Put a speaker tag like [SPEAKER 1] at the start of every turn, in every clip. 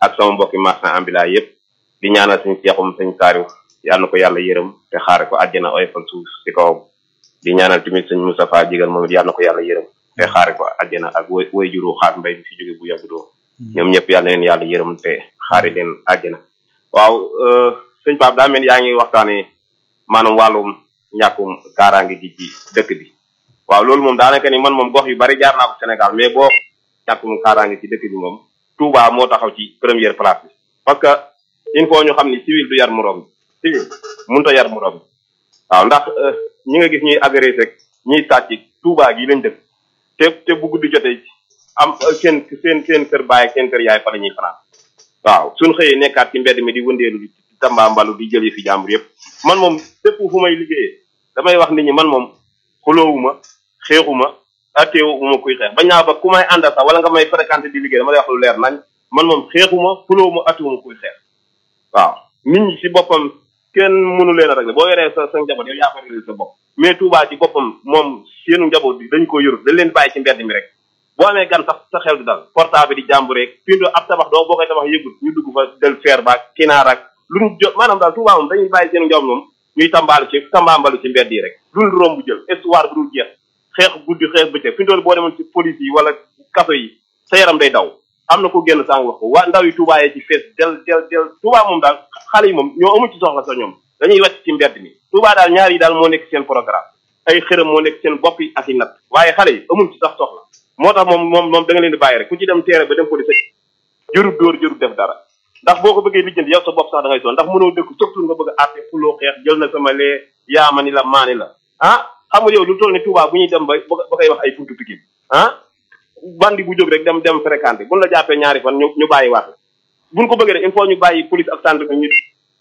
[SPEAKER 1] ak sama mbokki marchand ambulant yëpp di ñaanal suñu seexum suñ saariw yàlla na ko yàlla yërëm te xaare ko àjjana oyofal suuf si kawam di ñaanal tamit suñ Moustapha jigal moom it yàlla na ko yàlla yërëm te xaare ko àjjana ak way way juru xaar mbay bi fi jóge bu yàgg doo ñoom ñëpp yàlla leen yàlla yërëm te xaare leen àjjana waaw sëñ Pape daa mel yaa ngi waxtaane maanaam wàllum ñàkkum kaaraange gi ci dëkk bi waaw loolu moom daanaka ni man moom gox yu bari jaar naa ko Sénégal mais boo ñàkkum kaaraange ci dëkk bi moom Touba moo taxaw ci première place bi parce que il faut ñu xam ni civil du yar moroom civil mënut a yar moroom waaw ndax ñi nga gis ñuy agressé ñuy sàcc Touba gi lañ dëkk te te bu guddi jotee am seen seen seen kër baay ak seen kër yaay fa la ñuy fanaan waaw suñ xëyee nekkaat ci mbedd mi di wëndeelu di tambaambalu di jël fi jàmbur yëpp man moom fépp fu may liggéeyee damay wax nit ñi man moom xuloowuma xeexuma atteewuma kuy xeex bañ naa ba ku may àndal sax wala nga may fréquenté di liggéey dama lay wax lu leer nañ man moom xeexuma xuloowuma atteewuma kuy xeex waaw nit ñi si boppam kenn mënu leen a régler boo yoree sa sa njaboot yow yaa ko régler sa bopp mais Touba ci boppam moom seenu njaboot bi dañ ko yorut dañ leen bàyyi ci mbedd mi rek boo amee gan sax sa xel du dal portable di jàmbur rek pindo ab tabax doo boo koy tabax yëgut ñu dugg fa del feer baak kinaar ak luñ jot maanaam daal Touba moom dañuy bàyyi seenu njaboot moom ñuy tambaalu ci tambaambalu ci mbedd yi rek luñ romb jël histoire bu dul jeex xeex guddi xeex bëccëg fi boo demoon ci police yi wala kaso yi sa yaram day daw am na ko génn sànq wax ko waa ndaw yi Touba yee ci fees del del del Touba moom daal xale yi moom ñoo amu ci soxla sa ñoom dañuy wàcc ci mbedd mi Touba daal ñaar yi daal moo nekk seen programme ay xërëm moo nekk seen bopp yi ak i nat waaye xale yi amuñ ci sax soxla moo tax moom moom moom da nga leen di bàyyi rek ku ci dem teere ba dem police jërut dóor jërut def dara ndax boo ko bëggee lijjanti yow sa bopp sax da ngay soon ndax mënoo dëkk surtout nga bëgg a àtte fuloo xeex jël na sama lee yaama ni la maani la ah xam nga yow lu toll ni Touba bu ñuy dem ba ba koy wax ay buntu Pikine ah bandi bu jóg rek dem dem fréquenté buñ la jàppee ñaari fan ñu ñu bàyyi waat buñ ko bëggee rek il faut ñu bàyyi police ak gendarmerie ñu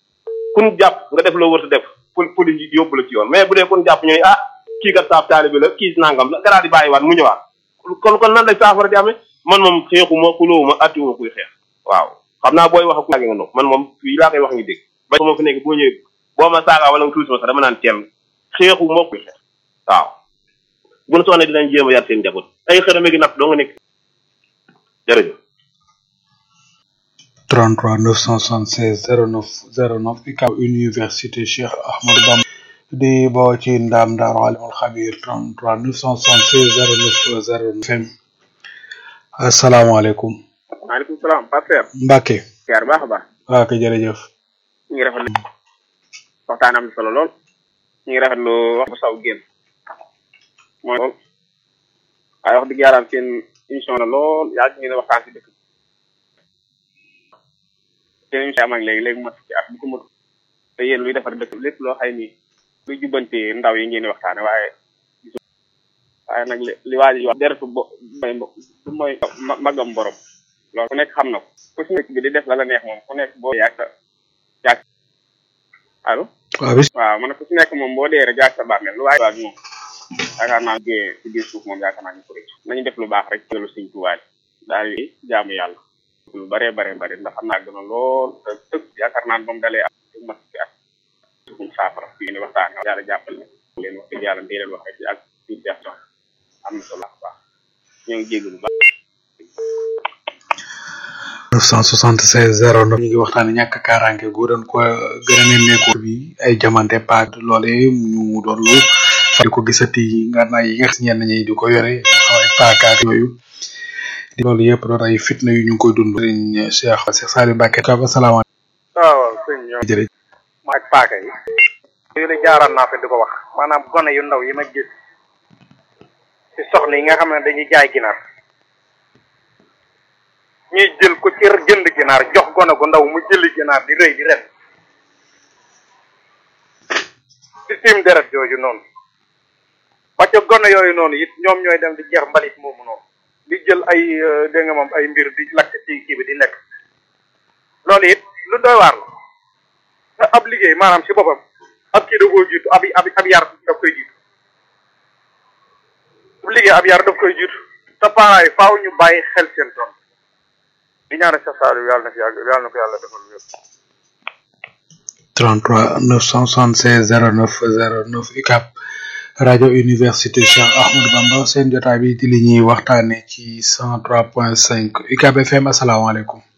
[SPEAKER 1] kun jàpp nga def loo wër def police yi yóbbu la ci yoon mais bu dee kun jàpp ñu ne ah kii kat saaf taalibe la kii nangam la garaa di bàyyi waat mu ñëwaat kon kon nan lay saafara di amee man moom xeexuma xuloowuma attiwuma kuy xeex waaw xam naa booy wax ak nga noonu man moom fii laa koy wax ngi dégg ba ma fi nekk boo ñëwee boo ma saaga wala nga tuuti ma sax dama naan teel xeexuma kuy xeex waaw bu nu soxla dinañ jéem a yar seen njaboot ay xërëme gi napp doo nga nekk jërëjëf
[SPEAKER 2] 33 976 09 09 UCAB université Cheikh Ahmadou Bamba di boo ci ndam daaru alimul xabir 33 976 09 09 FM asalaamaaleykum
[SPEAKER 3] maaleykum salaam pasteur
[SPEAKER 2] Mbacke
[SPEAKER 3] siyaar baax a baax
[SPEAKER 2] waa kay jërëjëf
[SPEAKER 3] ñu ngi rafetlu waxtaan am na solo lool ñu ngi rafetlu wax bu saw génn mooy lool waaye wax dëgg yàlla seen émission la lool yaa ngi ne waxtaan si dëkk seen émission am ak léegi léegi mat ci at bu ko mat te yéen luy defar dëkk lépp loo xay ni luy jubbante ndaw yi ngeen di waxtaane waaye waaye nag li li waa ji wax deretu bo mooy du mooy magam borom loolu ku nekk xam na ko ku si nekk bi di def la la neex moom ku nekk boo yaag sa yaag allo
[SPEAKER 2] waaw bis
[SPEAKER 3] waaw man ku si nekk moom boo dee rek yaag sa bàmmeel lu waaye waag moom yaakaar naa gée si biir suuf moom yaakaar naa ñu ko rëcc nañu def lu baax rek lu suñ tuwaay daal di jaamu yàlla lu bare bare bare ndax xam naa gën a lool te tëg yaakaar naa moom dalee am mat ci at suñu saafara fii ni waxtaan yàlla jàppal ne leen wax dëgg yàlla di leen wax rek ak situation am na solo baax ñoo ngi jégg lu baax
[SPEAKER 2] 976 09 ñu ngi waxtaane ñàkk kaaraange gu doon ko gën a nemmeeku bi ay jamante paak loole ñu doon lu fa di ko gisati nga naa yi nga xam ñenn ñi di ko yore ñu xaw ay paakaak yooyu di loolu yëpp doon ay fitna yu ñu ngi koy dund sëriñ Cheikh Cheikh Saliou Mbacke ka asalaamaaleykum
[SPEAKER 4] waaw waaw sëñ ñoo
[SPEAKER 2] jërëjëf
[SPEAKER 4] ma ak paaka yi yooyu la jaaraan naa fi di ko wax maanaam gone yu ndaw yi ma gis ci soxna yi nga xam ne dañuy jaay ginaar ñuy jël ko ci jënd ginaar jox gone gu ndaw mu jëli ginaar di rëy di ren di tiim deret jooju noonu ba ca gone yooyu noonu it ñoom ñooy dem di jeex mbalit moomu noonu di jël ay dégg nga moom ay mbir di lakk ci kii bi di lekk loolu it lu doy waar la te ab liggéey maanaam si boppam ab kii da koo jiitu ab ab ab yar daf koy jiitu ab liggéey ab yar daf koy jiitu te parents yi faaw ñu bàyyi xel seen doom di ñaanal sa saalu yàlla na fi yàgg yàlla na ko yàlla defal wér
[SPEAKER 2] 33 976 09 09 UCAB rajo université Cheikh Ahmadou Bamba seen jotaay bi di li ñuy waxtaane ci 103.5 UCAB FM asalaamaaleykum